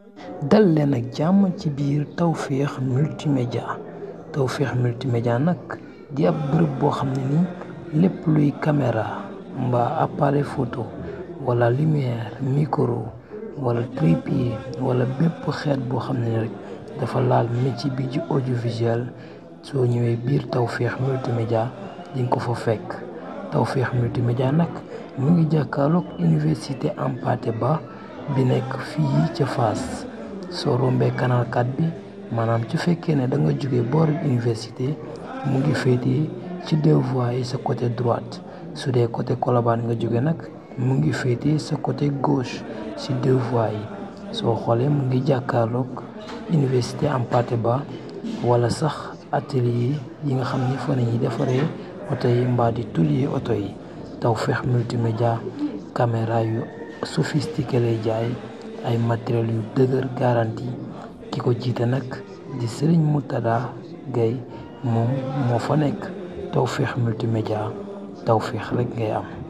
dal leen ak jàmm ci biir Tawfekh multimédia Tawfekh multimédia nag di ab bërëb boo xam ne ni lépp luy caméra mbaa appareil photo wala lumière micro wala trépied wala bépp xeet boo xam ne rek dafa laal métier bi ci audiovisuel soo ñëwee biir Tawfekh multimédia di nga ko fa fekk Tawfekh multimédia nag mu ngi jàkkaarloog université Hampâté Bâ bi nekk fii ca Fass soo rombee canal 4 bi maanaam su fekkee ne da nga jóge boori université mu ngi féetee ci deux voies yi sa côté droite su dee côté Colobane nga jóge nag mu ngi féetee sa côté gauche ci deux voies yi soo xoolee mu ngi jàkkaarloog université Hampâté Bâ wala sax atelier yi nga xam ni fa la ñuy defaree oto yi mbaa di tulier oto yi Tawfekh multimédia caméra yu sophistiqué lay jaay ay matériel yu dëgër garantie ki ko jiite nag di Serigne Moutada Gueye moom moo fa nekk Tawfekh multimédia Tawfekh rek ngay am